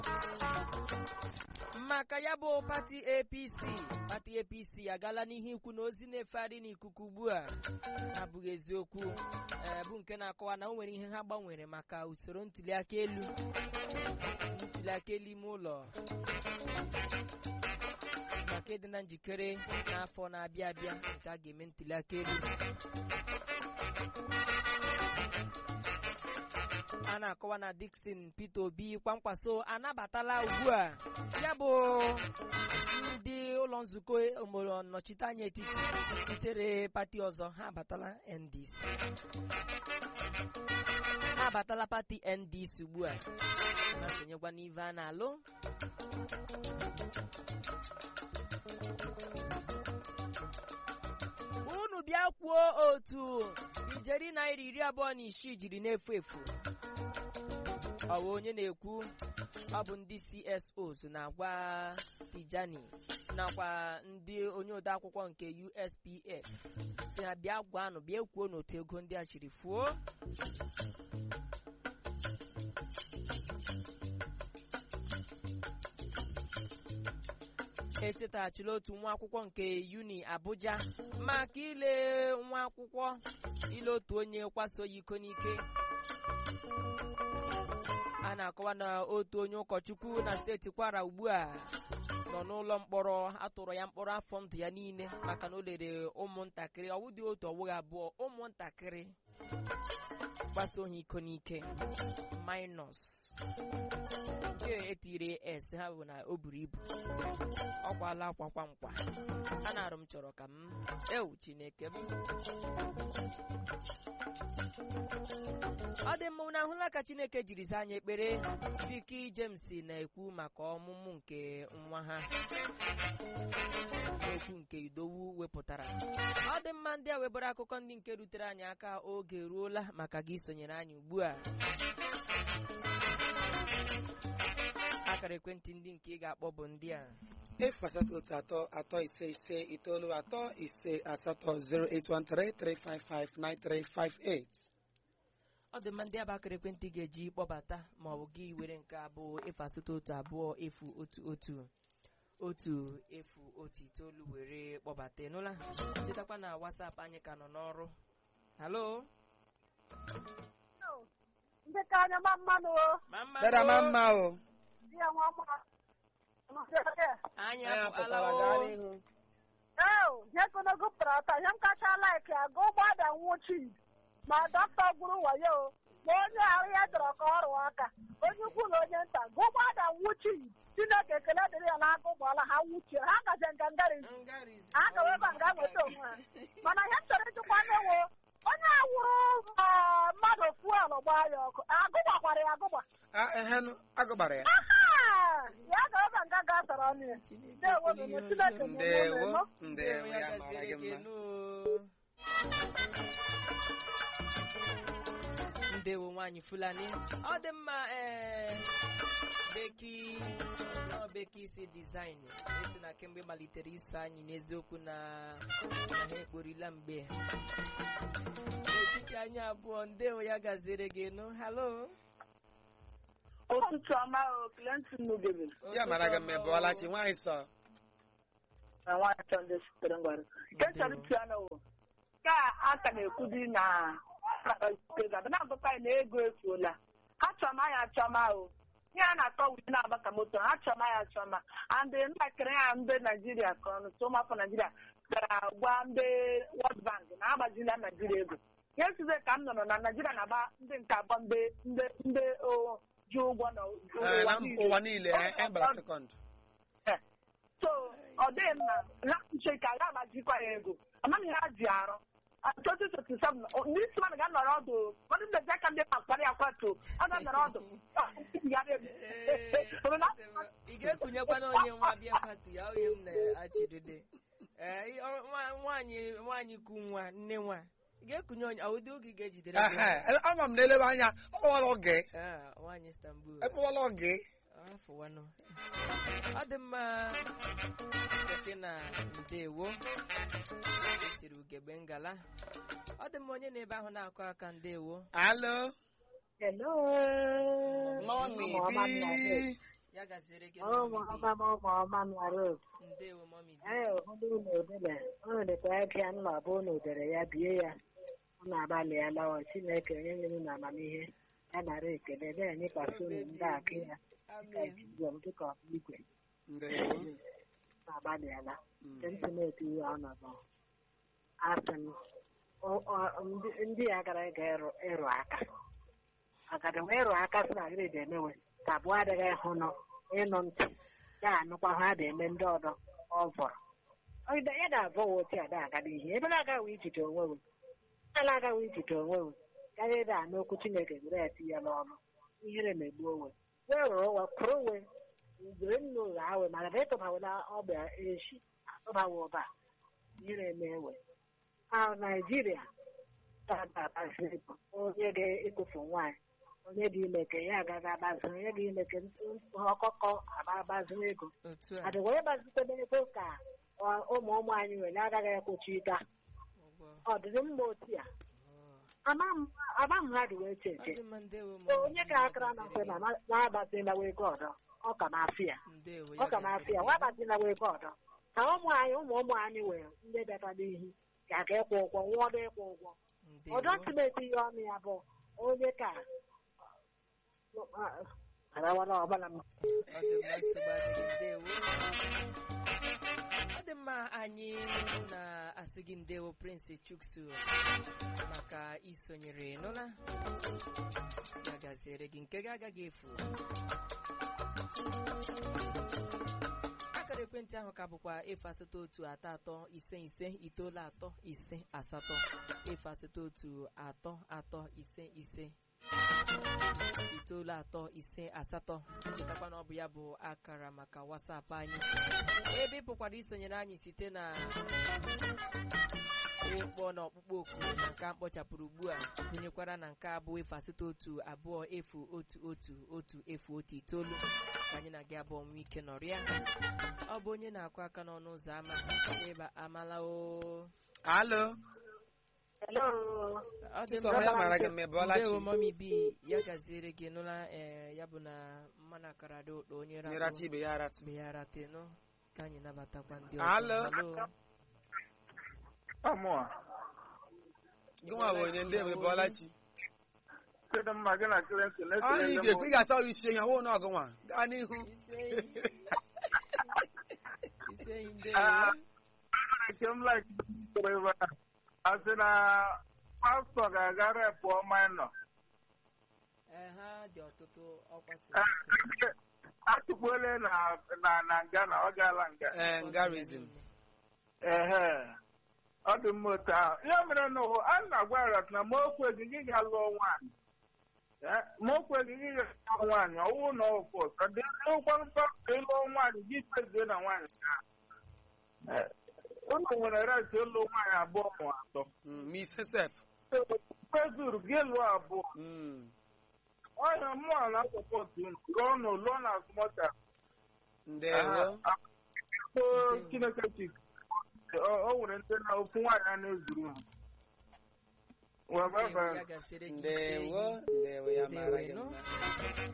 maka ya bụ pati apc pati apc agala n'ihe ikwu na ozi na-efegharị n'ikuku ugbu a abụghị eziokwu ee, bụ nke na-akọwa na o nwere ihe ha gbanwere maka usoro ntuliaka elu ntuliaka elu ime ụlọ maka ịdị na njikere n'afọ na-abịa abịa nke a ga-eme ntuliaka elu a na-akọwa na Dickson Peter Obi kwamkwaso anabatala ugbu a ya bụ ndị ụlọ nzukọ obodo nnọchiteanya etiti sitere pati ọzọ ha abatala NDC ha abatala pati NDC ugbu a na-esonyekwa n'ive a na-alụ unu bịa kwuo otu ijeri naira iri abụọ na isii jiri na-efu efu ọ bụ onye na-ekwu ọ bụ ndị CSOs na-agwa Tijani nakwa ndị onye ode akwụkwọ nke USPF si ha bịa gwanụ bịa kwuo n'otu ego ndị a chiri fuo echetaghachila otu nwa akwụkwọ nke uni Abuja maka ile nwa akwụkwọ ile otu onye kwaso ya iko n'ike a na-akọwa na otu onye ụkọchukwu na steeti Kwara ugbu a nọ n'ụlọ mkpọrọ atụrụ ya mkpọrọ afọ ndụ ya niile maka na o lere ụmụntakịrị ọwụ dị otu ọwụghị abụọ ụmụntakịrị gbaso ha iko n'ike minus nke etiri s ha bụ na o buru ibu ọ kwala akwa kwa nkwa a na-arụ m chọrọ ka m ewu chineke m ọ dị mma na ahụla ka chineke jiri zaa anyị ekpere Vicky James na-ekwu maka ọmụmụ nke nwa ha okwu nke idowu wepụtara ọ dị mma ndị a webara akụkọ ndị nke rutere anyị aka oge eruola maka gị sonyere anyị ugbu a akara ekwentị ndị nke ị ga-akpọ bụ ndị a efu asatọ otu atọ atọ ise ise itoolu atọ ise asatọ 08133559358 ọ dị mma ndị abụ akara ekwentị ị ga-eji kpọbata ma ọ bụ gị were nke abụọ efu asatọ otu abụọ efu otu otu otu efu otu itoolu were kpọbata ịnụla chetakwa na WhatsApp anyị ka nọ n'ọrụ halo ndị ka anya ma mmanụ o mama dara ma mma o di ya nwa mma anyị anyị apụtala apụtara gaa o n'ihu ee ihe konogo pụtara ata ihe m kacha laiki aga ụgbọada nwụchi ma dọkịta gburu wayo ma onye ahụ ya chọrọ ka ọ rụọ aka onye ukwu na onye nta ga ụgbọada nwụchi chineke ekele dịrị ya n'aka ụgbọala ha nwuchie ha gaje ngangari Ngarizi. ha gawe ebe a nga nweta onwe ha mana ihe m chọrọ ịjụkwa nnewo onye awụrụ ma mmadụ fuelu gbaa ya ọkụ agụgbakwara ya agụgba Ah, ehenụ agụgbara ya aha ya gawe ebe nga ga-asara ọnụ ya ndewo nụnụ chineke ndewo nọ ndewo ya ya mara gaziere gị gị mma nụ. ndewo nwaanyị fulani ọ dị mma ee beki nọ beki isi dizaịn esi na kemgbe malitere iso anyị n'eziokwu na na ha ekporila mgbe n'etiti anyị abụọ ndewo ya gaziere gị nụ halo ụtụtụ ọma o Clinton Mugebe ya mara gị mma bụọlachi nwaanyị sọ na nwaanyị chọndị sitere ngwara nke chọrọ iti ọnụ wo ka a ka na-ekwudi na ga na-agụta anyị na ego efuola ha chọma ya achọma o ihe a na-akọ wuche na-agba ka moto ha chọma ya achọma and ntakịrị ya ndị naijiria ka ọnụ tụ ụmụafọ naijiria gara gwa ndị World Bank na agbazila naijiria ego ihe size ka m nọrọ na naijiria na-agba ndị nke abụọ ndị ndị ndị o ji ụgwọ Eh, na n'ụwa ụwa niile eh, eh, gbara sekọnd so ọ dịghị mma ha uche ka ya agbajikwa ya ego amaghị ha ji arụ twenty twenty seven ndị isi mmadụ ga-anọrọ ọdụ ụfọdụ mmezi aka ndị akpara ya kwatu ọ ga-anọrọ ọdụ ị ga-ekunyekwa na onye nwa bịa pati ya onye m na-achịdide ee ọ- nwa- nwaanyị nwaanyị ku nwa nne nwa ị ga-ekunye onye ụdị oge ị ga-ejidere gị? Ehe, ama m na-elebe anya akpọwala oge Ah, nwaanyị Istanbul akpọwala oge afụwanụ ọ dị mma keke na ndewo esiri ugegbe ngala ọ dị mma onye na-ebe ahụ na-akụ aka ndewo alo Hello. mọmi Ụmụ ọma nna bi ya gaziere gị ụmụ mọmi ọma m ụmụ ọma m na road bi ndewo mọmi bi ee ụfọdụ unu odele unu dịkwa aka nna abụ unu dere ya bie ya unu agbalịala ọ chineke onye nyere unu amamihe ya nara ekele na-enyekwasị unu ndị akụ ya amen dịka dịka igwe ndewo unu agbalịala Mm. nke ntị na-eti ihe ọnọdụ asị m ọ- ọ- ndị- ndị ya gara ịga ịrụ ịrụ aka agadi nwe ịrụ aka sị na gịrị emewe ka abụọ adịghị ịhụ nọ ịnụ ntị ya anụkwa ha na-eme ndị ọdọ ọ vọrọ Ọgide- ya na-avọ wa otu ada agada ihe ebe na-agaghị ijide onwe we ebe na-agaghị ijide onwe we karịa ịda anụ okwu chineke were ya tinye n'ọnụ ihere na-egbu onwe wee rụrụ ụwa kwụrụ uwe mgbe m n'ụlọ awe maka na ịtụbawela ọgba echi atụbawa ụba ihere na-ewe a naijiria ga-abazi ego onye ga-ekpofu nwaanyị onye dị ime ka ya agaghị agbazi onye dị ime ka ọkọkọ agbazi ego otu a adịgwa ịgbazitebe ego ka ọ- ụmụ ụmụ anyị nwere agaghị ekwochi ịga ụgbọ ọ dịrị mma otu ya ama m ha dị wee che ọ eche dị mma ndewo So, mọmi onye bi, ka ya akara na gaziere mfe gị. na na-agbazinawa ego ọdọ ọ ka na-afị ya ndewo ọ ya ka na-afị gaziere ya gị. nwa agbazinawa ego ọdọ ka ụmụ anyị ụmụ ụmụ anyị nwere ndị bịara n'ihu ga aga ịkwụ ụgwọ nwụọdụ ịkwụ ụgwọ ndewo ọdọ ntụmeti ihe ọnụ ya bụ onye ka arawara ọbara m ọ dị mma nsogbu adịghị ndewo ọ dị mma anyị na-asị gị ndewo prince chuksu maka isonyere nụla ya gaziere gị nke gị agaghị efu akara ekwentị ahụ ka bụkwa efu asatọ otu atọ atọ ise ise itoolu atọ ise asatọ efu asatọ otu atọ atọ ise ise itoolu atọ ise asatọ chetakwa na ọ bụ ya bụ akara maka wasapụ anyị ebe ị pụkwara isonyere anyị site na ịkpọ na ọkpụkpọ oku na nke a mkpọchapụrụ ugbu a gụnyekwara na nke abụọ efu asatọ otu abụọ efu otu otu otu efu otu itoolu ka anyị na gị abụọ nwee ike nọrịa ọ bụ onye na-akụ aka n'ọnụ ụzọ ama ịba amala o alo Hello. ọ dị Chisom, ya mara gị mma, ị bọọla chi? ndewo mọmi bi ya gaziere gị nụla ee ya bụ na mmanụ akara dị ụtọ onye nyerachi ratụ ibe ya aratụ mgbe ya ratenụ ka anyị nabatakwa ndị Alo. Alo. Amụa, gịnwa bụ onye ndị ebe bọọla chi kedu mma gị na Clinton ọ na-ekele ị ndị ga-ekwe ị ga-asa ọrụ isi ihe awụ na ọgụnwa gaa n'ihu Ise enyi ndewo. Ah. nke m like ebe a asị na pastọ ga-aga repụ ọma nọ Ee, ha dị ọtụtụ ọkwa so atụkpuole na na na nga na ọ gaala nga ee ngarizm ehe ọ dị mma otu ahụ ihe mere na ụwa a na-agwa arat na ma okwe gị gị ga-alụọ nwaanyị Eh, ma okwe gị gị ga-alụọ nwaanyị ọwụ na ọfọ ka dị ụgwọ nsọ ka ịlụọ nwaanyị gị kpezie na nwaanyị ahụ. Eh, unu nwere ret ịlụ nwaanyị abụọ ma atọ misesef kpezuru gị lụọ abụọ ọnya mmụọ na sọpọtụ unu lụọ nụ lụọ na azụmọta ndewo chineke chi o nwere ndị na ofu nwaanyị a na-ezuru ha Well, bye Ndewo, bye. ya gaziere gị ise ndewo enyi. ndewo ya mara gị Ndewo, mma